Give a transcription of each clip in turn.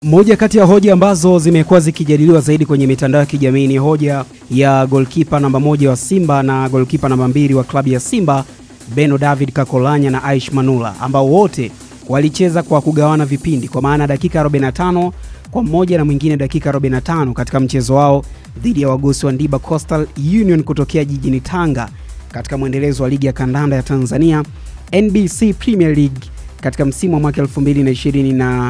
Moja kati ya hoja ambazo zimekuwa zikijadiliwa zaidi kwenye mitandao ya kijamii ni hoja ya golkipa namba moja wa Simba na golkipa namba mbili wa klabu ya Simba Beno David Kakolanya na Aish Manula ambao wote walicheza kwa kugawana vipindi, kwa maana dakika 45 kwa mmoja na mwingine dakika 45 katika mchezo wao dhidi ya wagosi wa Ndiba Coastal Union kutokea jijini Tanga katika mwendelezo wa ligi ya kandanda ya Tanzania NBC Premier League katika msimu wa mwaka 2022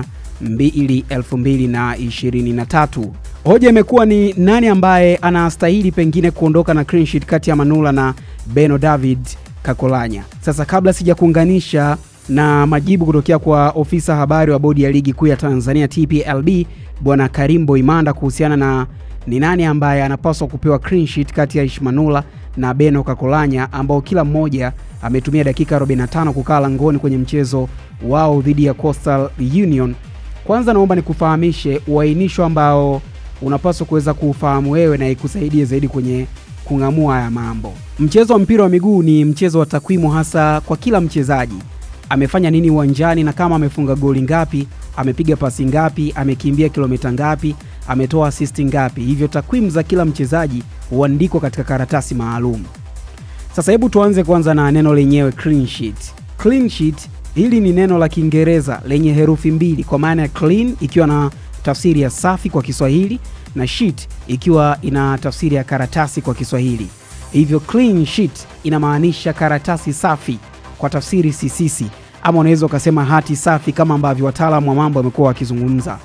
2023. Hoja imekuwa ni nani ambaye anastahili pengine kuondoka na clean sheet kati ya Manula na Beno David Kakolanya. Sasa kabla sija kuunganisha na majibu kutokea kwa ofisa habari wa bodi ya ligi kuu ya Tanzania TPLB Bwana Karimbo Imanda kuhusiana na ni nani ambaye anapaswa kupewa clean sheet kati ya Ishmanula na Beno Kakolanya ambao kila mmoja ametumia dakika 45 kukaa langoni kwenye mchezo wao dhidi ya Coastal Union. Kwanza naomba nikufahamishe uainisho ambao unapaswa kuweza kuufahamu wewe na ikusaidie zaidi kwenye kung'amua haya mambo. Mchezo wa mpira wa miguu ni mchezo wa takwimu, hasa kwa kila mchezaji amefanya nini uwanjani, na kama amefunga goli ngapi, amepiga pasi ngapi, amekimbia kilomita ngapi, ametoa asisti ngapi. Hivyo takwimu za kila mchezaji huandikwa katika karatasi maalum. Sasa hebu tuanze kwanza na neno lenyewe clean sheet. Clean sheet hili ni neno la Kiingereza lenye herufi mbili kwa maana ya clean ikiwa na tafsiri ya safi kwa Kiswahili na sheet ikiwa ina tafsiri ya karatasi kwa Kiswahili. Hivyo clean sheet inamaanisha karatasi safi kwa tafsiri sisisi, ama unaweza ukasema hati safi kama ambavyo wataalamu wa mambo wamekuwa wakizungumza.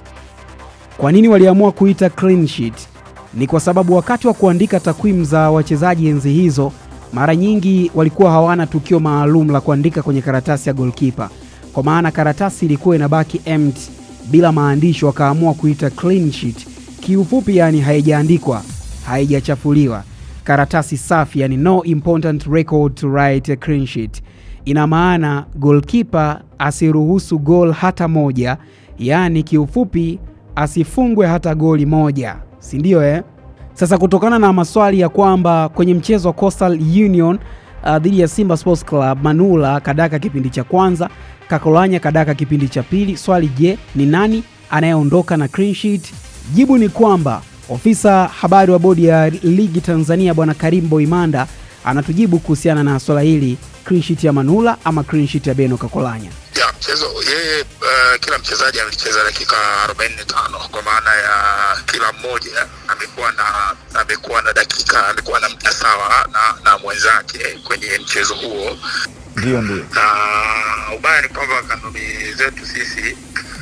Kwa nini waliamua kuita clean sheet? Ni kwa sababu wakati wa kuandika takwimu za wachezaji enzi hizo, mara nyingi walikuwa hawana tukio maalum la kuandika kwenye karatasi ya goalkeeper, kwa maana karatasi ilikuwa inabaki empty bila maandishi, wakaamua kuita clean sheet. Kiufupi yani haijaandikwa, haijachafuliwa, karatasi safi, yani no important record to write a clean sheet. Ina maana goalkeeper asiruhusu gol hata moja, yaani kiufupi asifungwe hata goli moja, si ndio eh? Sasa kutokana na maswali ya kwamba kwenye mchezo wa Coastal Union uh, dhidi ya Simba Sports Club Manula kadaka kipindi cha kwanza, Kakolanya kadaka kipindi cha pili. Swali, je, ni nani anayeondoka na clean sheet? Jibu ni kwamba ofisa habari wa bodi ya ligi Tanzania Bwana Karimbo Imanda anatujibu kuhusiana na swala hili, clean sheet ya Manula ama clean sheet ya Beno Kakolanya. ya mchezo yeye uh, kila mchezaji alicheza dakika 45 kwa maana ya kila mmoja amekuwa na amekuwa na dakika amekuwa na muda sawa na, na mwenzake kwenye mchezo huo Ndio, ndio. na ubaya ni kwamba kanuni zetu sisi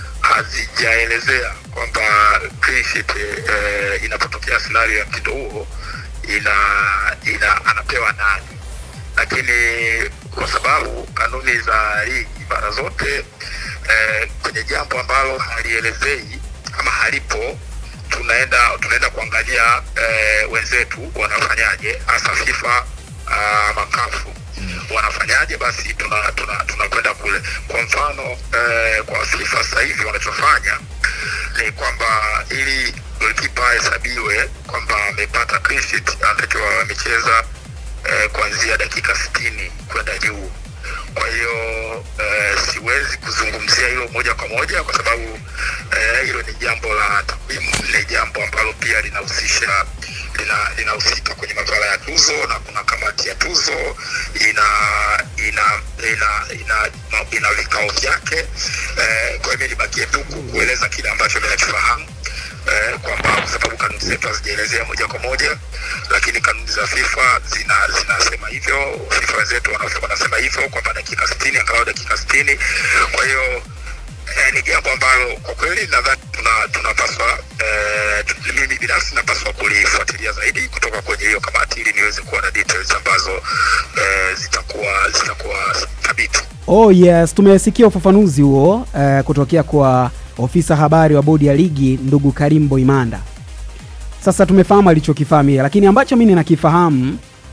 hazijaelezea kwamba clean sheet eh, inapotokea scenario ya mtindo huo ina, ina anapewa nani lakini kwa sababu kanuni za ligi mara zote eh, kwenye jambo ambalo halielezei ama halipo tunaenda tunaenda kuangalia eh, wenzetu wanafanyaje hasa FIFA uh, makafu wanafanyaje basi tunakwenda tuna, tuna tunakwenda kule kwa mfano eh, kwa FIFA sasa hivi wanachofanya ni kwamba ili golikipa ahesabiwe kwamba amepata clean sheet anatakiwa amecheza eh, kuanzia dakika sitini kwenda juu kwa hiyo eh, siwezi kuzungumzia hilo moja kwa moja kwa sababu eh, hilo ni jambo la takwimu ni jambo ambalo pia linahusisha lina- linahusika kwenye masuala ya tuzo na kuna kamati ya tuzo ina ina ina ina, ina, ina vikao vyake eh, kwa hiyo mimi nibakie tu ku- kueleza kile ambacho ninachofahamu eh, kwamba kwa sababu kanuni zetu hazijaelezea moja kwa moja lakini kanuni za FIFA zina zinasema hivyo FIFA wenzetu wana- wanasema hivyo kwamba dakika 60 angalau dakika 60 kwa hiyo eh, ni jambo ambalo kwa kweli nadhani tuna tunapaswa eh, tu- mimi binafsi napaswa kulifuatilia zaidi kutoka kwenye hiyo kamati ili niweze kuwa na details ambazo eh, zitakuwa zitakuwa thabiti Oh yes, tumesikia ufafanuzi huo eh, kutokea kwa ofisa habari wa bodi ya ligi ndugu Karimbo Imanda. Sasa tumefahamu alichokifahamu yeye, lakini ambacho mimi ninakifahamu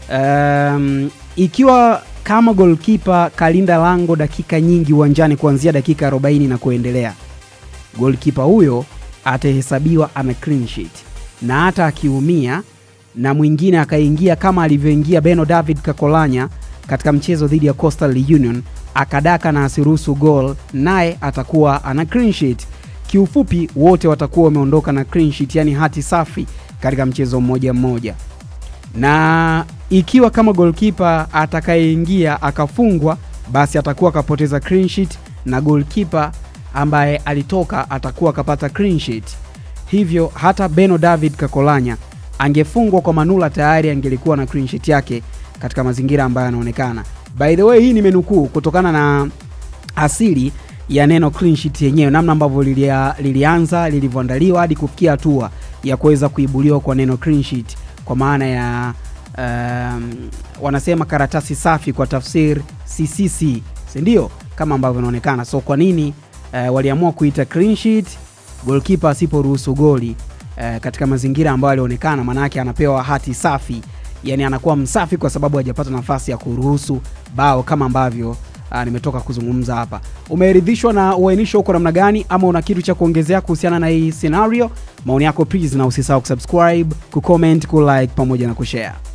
um, ikiwa kama goalkeeper kalinda lango dakika nyingi uwanjani kuanzia dakika 40 na kuendelea, goalkeeper huyo atahesabiwa ana clean sheet, na hata akiumia na mwingine akaingia kama alivyoingia Beno David Kakolanya katika mchezo dhidi ya Coastal Union akadaka na asiruhusu goal, naye atakuwa ana clean sheet. kiufupi wote watakuwa wameondoka na clean sheet, yani hati safi katika mchezo mmoja mmoja na ikiwa kama golkipa atakayeingia akafungwa basi atakuwa akapoteza clean sheet na golkipa ambaye alitoka atakuwa akapata clean sheet hivyo hata beno david kakolanya angefungwa kwa manula tayari angelikuwa na clean sheet yake katika mazingira ambayo yanaonekana by the way hii nimenukuu kutokana na asili ya neno clean sheet yenyewe namna ambavyo lilia, lilianza lilivyoandaliwa hadi kufikia hatua ya kuweza kuibuliwa kwa neno clean sheet kwa maana ya um, wanasema karatasi safi kwa tafsir ccc sindio kama ambavyo inaonekana so kwa nini uh, waliamua kuita clean sheet golkipa asiporuhusu goli uh, katika mazingira ambayo alionekana maanaake anapewa hati safi yani anakuwa msafi kwa sababu hajapata nafasi ya kuruhusu bao kama ambavyo uh, nimetoka kuzungumza hapa umeridhishwa na uainisho huko namna gani ama una kitu cha kuongezea kuhusiana na hii scenario maoni yako please na usisahau kusubscribe kucomment kulike pamoja na kushare